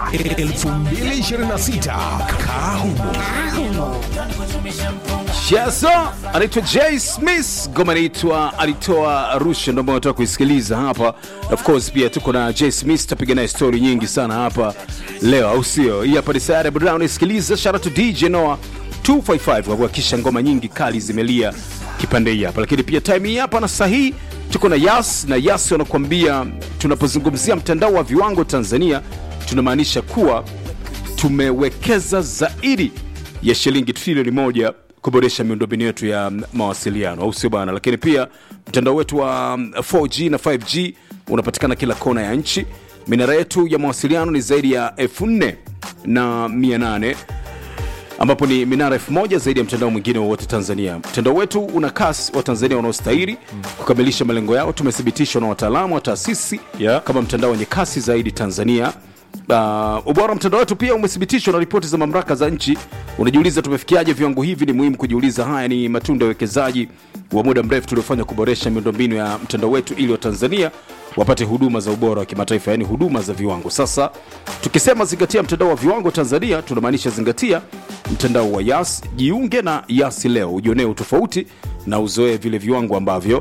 2026 Kahumo. Shazo anaitwa Jay Smith, ngoma inaitwa alitoa Arusha, ndio ambayo nataka kuisikiliza hapa. Of course pia tuko na Jay Smith, tutapiga naye story nyingi sana hapa leo, au sio? Hii hapa ni Sayare Brown, isikiliza. Shout out to DJ Noah 255 kwa kuhakikisha ngoma nyingi kali zimelia kipande hii hapa, lakini pia time hii hapa na sahihi tuko na Yas na Yas wanakuambia, tunapozungumzia mtandao wa viwango Tanzania tunamaanisha kuwa tumewekeza zaidi ya shilingi trilioni moja kuboresha miundombinu yetu ya mawasiliano au sio bana lakini pia mtandao wetu wa 4g na 5g unapatikana kila kona ya nchi minara yetu ya mawasiliano ni zaidi ya 4 na 800 ambapo ni minara 1000 zaidi ya mtandao mwingine wowote tanzania mtandao wetu una kasi wa tanzania wanaostahili kukamilisha malengo yao tumethibitishwa na wataalamu wa taasisi Yeah. kama mtandao wenye kasi zaidi tanzania Uh, ubora wa mtandao wetu pia umethibitishwa na ripoti za mamlaka za nchi unajiuliza tumefikiaje viwango hivi ni muhimu kujiuliza haya ni matunda ya uwekezaji wa muda mrefu tuliofanya kuboresha miundombinu ya mtandao wetu ili watanzania wapate huduma za ubora wa kimataifa yaani huduma za viwango sasa tukisema zingatia mtandao wa viwango tanzania tunamaanisha zingatia mtandao wa yas jiunge na yasi leo ujionee utofauti na uzoee vile viwango ambavyo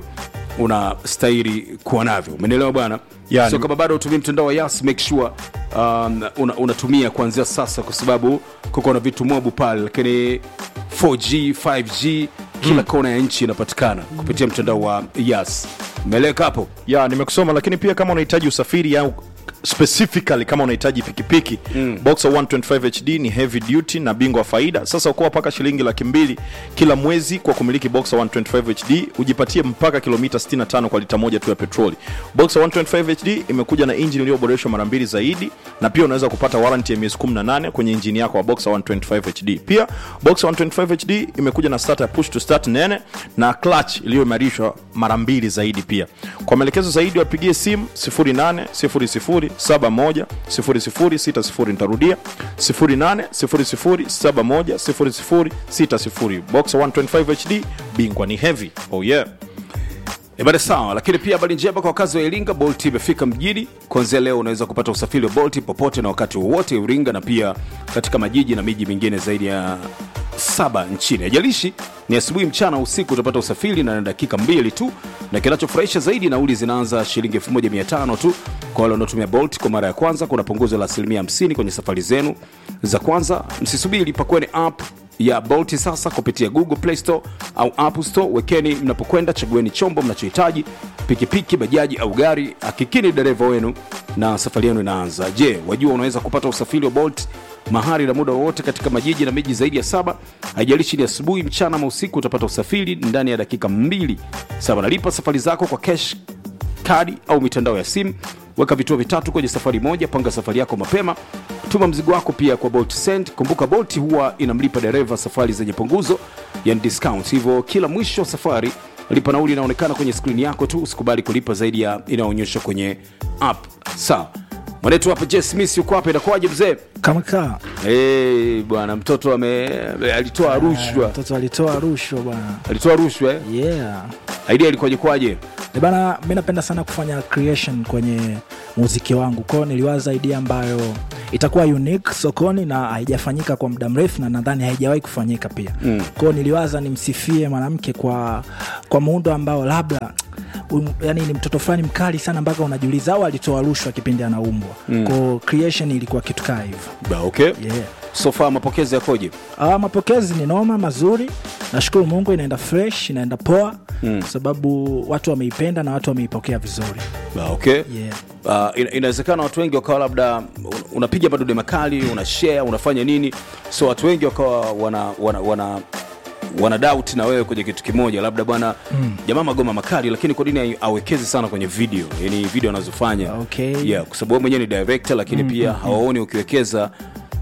unastahili kuwa navyo umenielewa bwana Yani- so kama bado utumii mtandao wa yas make sure um, una, unatumia kuanzia sasa kwa sababu kuko na vitu mobu pale lakini 4g 5g kila kona ya nchi inapatikana kupitia mtandao wa yas meleka hapo ya nimekusoma lakini pia kama unahitaji usafiri au specifically kama unahitaji pikipiki mm. boxer 125 hd ni heavy duty na bingwa wa faida sasa ukoa mpaka shilingi laki mbili kila mwezi kwa kumiliki boxer 125 hd ujipatie mpaka kilomita 65 kwa lita moja tu ya petroli boxer 125 hd imekuja na injini iliyoboreshwa mara mbili zaidi na pia unaweza kupata warranty ya miezi 18 kwenye injini yako wa boxer 125 hd pia boxer 125 hd imekuja na starter ya push to start nene na clutch iliyoimarishwa mara mbili zaidi pia kwa maelekezo zaidi wapigie simu 0800710060 nitarudia 0800710060 boxer 125 hd bingwa ni heavy oh yeah Ibada sawa, lakini pia habari njema kwa wakazi wa Iringa, Bolt imefika mjini. Kuanzia leo unaweza kupata usafiri wa Bolt popote na wakati wowote Iringa, na pia katika majiji na miji mingine zaidi ya saba nchini. Haijalishi ni asubuhi, mchana, usiku, utapata usafiri na dakika mbili tu, na kinachofurahisha zaidi, nauli zinaanza shilingi 1500 tu kwa wale wanaotumia Bolt kwa mara ya kwanza. Kuna punguzo la asilimia 50 kwenye safari zenu za kwanza. Msisubiri, pakueni app ya Bolt sasa kupitia Google Play Store au App Store. Wekeni mnapokwenda, chagueni chombo mnachohitaji, pikipiki, bajaji au gari. Hakikini dereva wenu na safari yenu inaanza. Je, wajua unaweza kupata usafiri wa Bolt mahali na muda wowote katika majiji na miji zaidi ya saba. Haijalishi ni asubuhi, mchana ama usiku, utapata usafiri ndani ya dakika mbili. Saba, nalipa safari zako kwa cash kadi au mitandao ya simu weka vituo vitatu kwenye safari moja panga safari yako mapema tuma mzigo wako pia kwa bolt send kumbuka bolt huwa inamlipa dereva safari zenye punguzo yani discount hivyo kila mwisho wa safari lipa nauli inaonekana kwenye skrini yako tu usikubali kulipa zaidi ya inayoonyeshwa kwenye app sawa mwanetu hapa j smith yuko hapa inakuwaje mzee kama kaa hey, bwana mtoto ame alitoa rushwa mtoto alitoa rushwa bwana alitoa rushwa eh? yeah idea ilikuwaje kwaje Eh bana mi napenda sana kufanya creation kwenye muziki wangu kwao niliwaza idea ambayo itakuwa unique sokoni na haijafanyika kwa muda mrefu na nadhani haijawahi kufanyika pia mm. kwao niliwaza nimsifie mwanamke kwa kwa muundo ambao labda um, yani ni mtoto fulani mkali sana mpaka unajiuliza au alitoa rushwa kipindi anaumbwa mm. kwao creation ilikuwa kitu kaa hivyo Ba, okay yeah. so far mapokezi yakoje Ah, mapokezi ni noma mazuri nashukuru mungu inaenda fresh inaenda poa mm. kwa sababu watu wameipenda na watu wameipokea vizuri Ba, okay yeah. uh, ina- inawezekana watu wengi wakawa labda un- unapiga madude makali una share unafanya nini so watu wengi wakawa wana, wana, wana wana doubt na wewe kwenye kitu kimoja labda bwana mm. jamaa magoma makali lakini kwa nini ai- awekezi sana kwenye video yani video anazofanya Okay. yeah, kwa sababu wewe mwenyewe ni director lakini mm, pia hawaoni ukiwekeza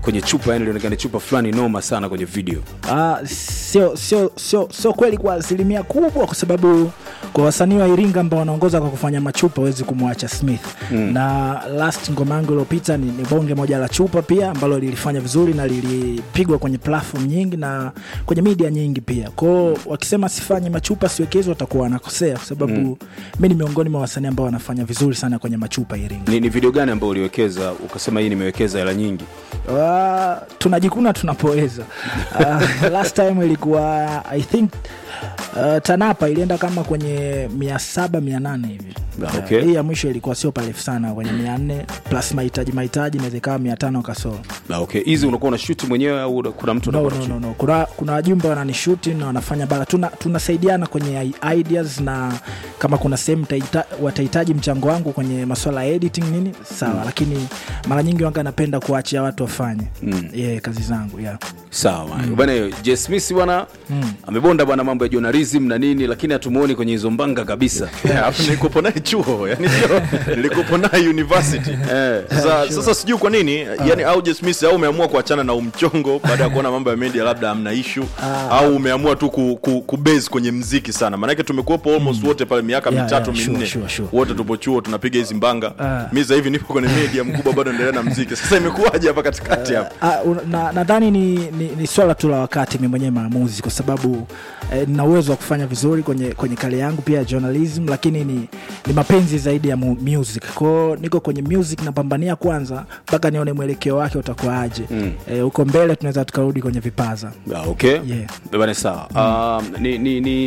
kwenye chupa yani ilionekana ni chupa fulani noma sana kwenye video Ah, sio sio sio sio kweli kwa asilimia kubwa kwa sababu kwa wasanii wa iringa ambao wanaongoza kwa kufanya machupa huwezi kumwacha smith mm. na last ngoma yangu iliyopita ni, ni bonge moja la chupa pia ambalo lilifanya vizuri na lilipigwa kwenye platform nyingi na kwenye media nyingi pia kwao wakisema sifanye machupa siwekezi watakuwa wanakosea kwa sababu mm. mi ni miongoni mwa wasanii ambao wanafanya vizuri sana kwenye machupa iringa ni, ni video gani ambayo uliwekeza ukasema hii nimewekeza hela nyingi Uh, tunajikuna tunapoweza uh, last time ilikuwa i think uh, tanapa ilienda kama kwenye mia saba mia nane hivi Ah, okay. Uh, hii ya mwisho ilikuwa sio parefu sana kwenye mia nne plus mahitaji mahitaji inaweza ikawa mia tano kasoro Ah, okay hizi unakuwa unashuti mwenyewe au kuna mtu no, anakuwa no, no, no. kuna kuna wajumbe wananishuti na wanafanya bara tuna tunasaidiana kwenye i- ideas na kama kuna sehemu taita- watahitaji mchango wangu kwenye maswala ya editing nini sawa mm. lakini mara nyingi wanga napenda kuachia watu wafanye mm. yeah, kazi zangu yeah. sawa mm. bwana J Smith bwana amebonda bwana mambo ya journalism na nini lakini hatumuoni kwenye hizo mbanga kabisa Yeah, alafu nilikupo naye chuo yani sio nilikupo naye university sasa, sasa sijui kwa nini yani au J Smith au umeamua kuachana na umchongo baada ya kuona mambo ya media labda hamna issue au umeamua tu ku, ku, kubase kwenye mziki sana maanake tumekuwepo almost wote pale miaka Yeah, mitatu yeah, sure, minne sure, sure. wote tupo chuo tunapiga hizi mbanga Ah. mi sasa hivi nipo kwenye media mkubwa bado endelea na mziki sasa imekuwaje hapa katikati hapa Ah, un- na- nadhani ni, ni, ni swala tu la wakati mi mwenyewe maamuzi kwa sababu eh, nina uwezo wa kufanya vizuri kwenye, kwenye kale yangu pia ya journalism lakini ni, ni mapenzi zaidi ya mu, music kwao niko kwenye music napambania kwanza mpaka nione mwelekeo wake utakuwaje mm. eh, huko mbele tunaweza tukarudi kwenye vipaza Ah, okay Yeah. bwana sawa um, ni, ni, ni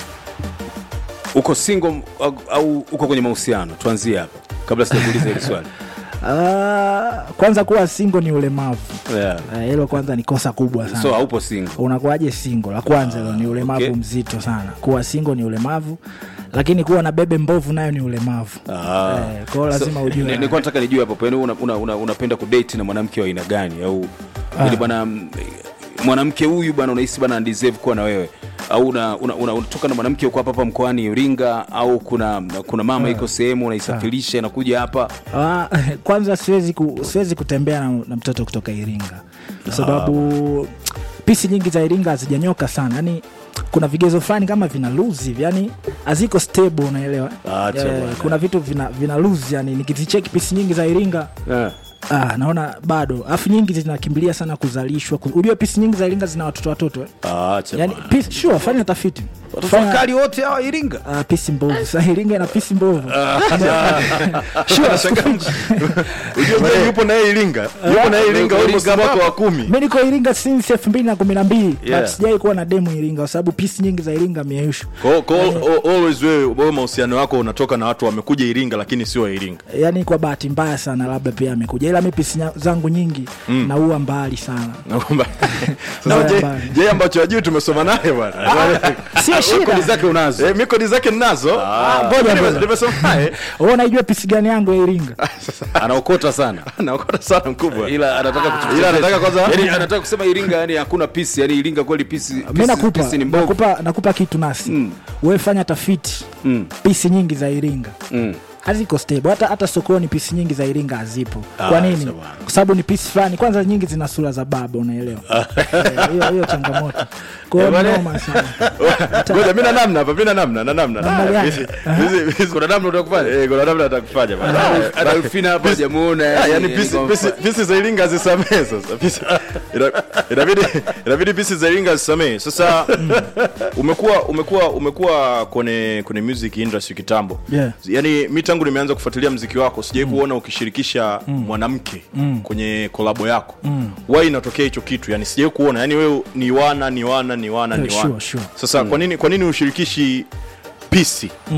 uko single au, au uko kwenye mahusiano tuanzie hapa kabla sijakuuliza hili swali Ah, kwanza kuwa singo ni ulemavu yeah. Eh, hilo kwanza ni kosa kubwa sana so haupo single unakuwaje singo la kwanza hilo ni ulemavu okay. mzito sana kuwa singo ni ulemavu lakini kuwa na bebe mbovu nayo ni ulemavu Ah. eh, kwao lazima So, ujue ni- nilikuwa nataka nijue hapo yani una, una, una, unapenda kudate na mwanamke wa aina gani au ili bwana mm, mwanamke huyu bwana unahisi bwana deserve kuwa na wewe au una, una, una, unatoka na mwanamke uko hapa hapa mkoani Iringa au kuna kuna mama iko sehemu unaisafirisha inakuja hapa Ah, kwanza siwezi, ku, siwezi kutembea na, na mtoto kutoka iringa kwa sababu pisi nyingi za iringa hazijanyoka sana yani kuna vigezo fulani kama vina lose hivi yani haziko stable unaelewa Acha Eh, bwana. kuna vitu vina, vina lose yani nikizicheki pisi nyingi za iringa yeah. Ah, naona bado alafu nyingi zinakimbilia sana kuzalishwa Ku- ujue pisi nyingi za iringa zina watoto watoto eh? Acha yani bwana. pisi, sure, fanya tafiti Watoto Fanya- wakali wote hawa Iringa Ah, pisi mbovu sa iringa ina pisi mbovu Sure, Ujue mzee yupo naye Iringa yupo naye Iringa Yuko almost Iringa mwaka hapa. wa kumi mi niko iringa since elfu mbili na kumi na mbili Yeah. but sijai kuwa na demu iringa kwa sababu pisi nyingi za iringa mieyushu Kwa- kwa- al- always wewe wewe mahusiano yako unatoka na watu wamekuja Iringa lakini sio wa Iringa yaani kwa bahati mbaya sana labda pia amekuja ila mi pisi nya- zangu nyingi mm. naua mbali sana Na kwamba- Naona Sasa je- mbali. je ambacho ajui tumesoma naye bwana sio kodi shida zake unazo Eh, mi kodi zake ninazo ngoja Nime- ngoja. nimesoma naye Wewe unaijua pisi gani yangu ya iringa anaokota sana naokota sana mkubwa ila anataka kutu- Ila anataka kwanza- yani anataka kusema Iringa yani hakuna pisi yani Iringa kweli pisi mi pisi, nakupa, pisi ni mbovu nakupa, nakupa kitu nasi mm. we fanya tafiti Mm. pisi nyingi za iringa Mm. haziko stable hata, hata sokoni pisi nyingi za iringa hazipo Ah, kwa nini sawa. kwa sababu ni pisi fulani kwanza nyingi zina sura za baba unaelewa Eh, hiyo hiyo changamoto kwa hiyo Eh, bwana. noma sana ngoja mi na namna hapa mi na namna na namna Namna Ah, gani? hizi- hizi- hizi- kuna namna utakufanya eh kuna namna atakufanya bwana hata Rufina hapa hajamuona Ah, yani, yani yani pisi, kwa pisi, mfano. pisi za iringa zisamee sasa Pisi- ina- inabidi inabidi pisi za iringa zisamee sasa umekuwa umekuwa umekuwa kwenye kwenye music industry kitambo Yeah. yani mi tangu nimeanza kufuatilia mziki wako sijai kuona ukishirikisha mwanamke kwenye kolabo yako mm. wai inatokea hicho kitu yani sijai kuona yani wewe ni wana ni wana ni wana ni Yeah, wana sure, sure. sasa kwa nini kwa nini ushirikishi pisi